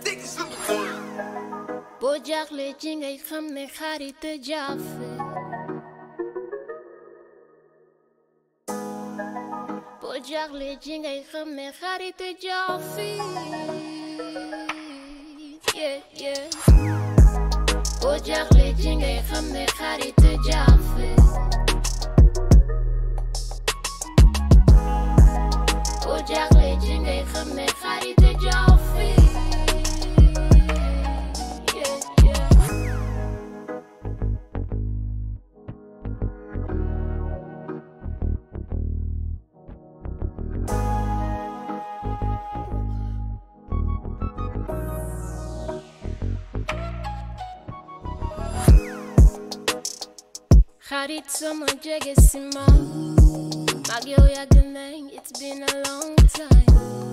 boo jaaxlee ci ngay xam ne xarit jaafe boo jaaxlee ci ngay xam ne xarit jaafe yeah yeah boo jaaxlee ci ngay xam ne xarit jaafe boo jaaxlee ci ngay xam ne xarit jaafe yeah yeah xarit sama jege si ma mag yow yàgg nañ it's been a long time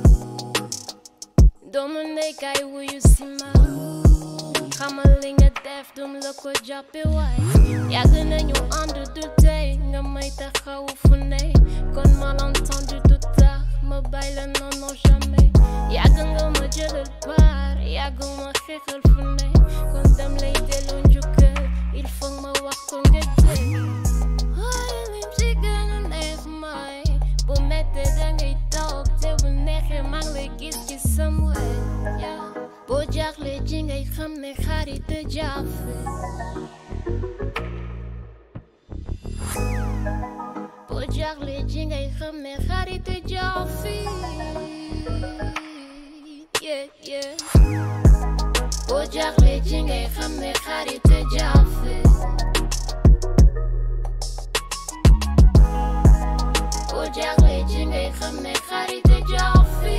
doomu ndey kay wuyu si ma xamal li nga def dum la ko jàppe waay yàgg nañu ànd du tey nga may taxawu fu ne kon malentendu du tax ma bàyyi la non non jamais yàgg nga ma jëlal paar yàgg ma xeexal fu ne kon dam lay delloo njukkal il faut ma wax ko nga dégg waaye lim ci gën a neex mooy bu mettee dangay toog te bu neexee maa ngi lay gis ci sam wet yeah. boo jaaxlee ci ngay xam ne xarit jaafe boo jaaxlee ci ngay xam ne xarit jaafe yeah yeah boo jaaxlee ci ngay xam ne xarit jaafe boo jaaxlee ci ngay xam ne xarit jaafe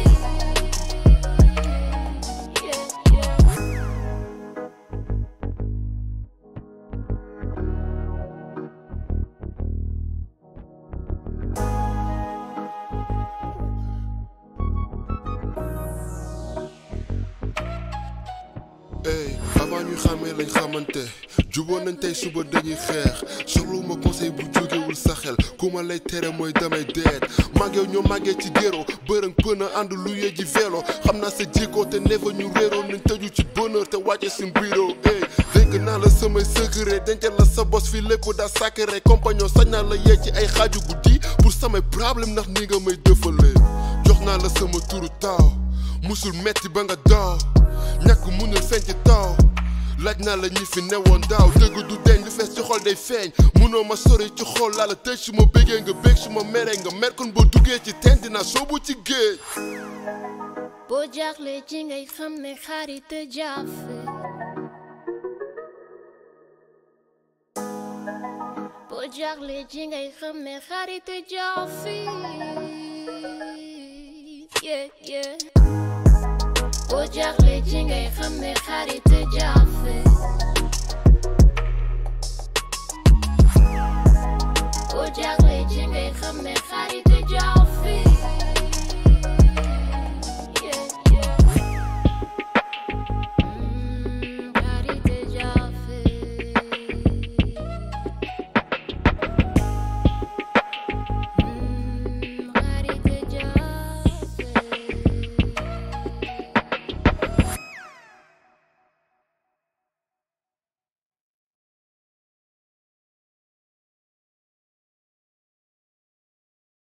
yeah yeah ey avant ñuy xàmmee lañ xamante juboon nañ tey suba dañuy xeex soxluma conseil bu jógewul sa xel ku ma lay tere mooy damay deet mag yow ñoo màggee ci géro bërëng pëna ànd lu yee ji vélo xam naa sa jikko te nefa ñu réeroon nañ tëju ci bonheur te wàcce suñ bureau ey dégg naa la samay secret dencal la sa bos fi lépp daa sacré compagnon sañ naa la yee ci ay xaaju guddi pour samay problème ndax ni nga may dëfalee jox naa la sama turu taaw musul metti ba nga daaw ñàkk munul feeñ ci taw laaj naa la ñi fi newoon daaw dëgg du deñ lu fees ci xol day feeñ munoo ma sori ci xol laa la tëj su ma bëggee nga bëgg su ma meree nga mer kon boo duggee ci teen dinaa soobu ci géej boo jaaxlee ci ngay xam ne xarit jaafe boo jaaxlee ci ngay xam ne xarit jaafe yeah yeah boo jaaxlee ci ngay xam ne xarit jaafe boo jaaxlee ci ngay xam ne xarit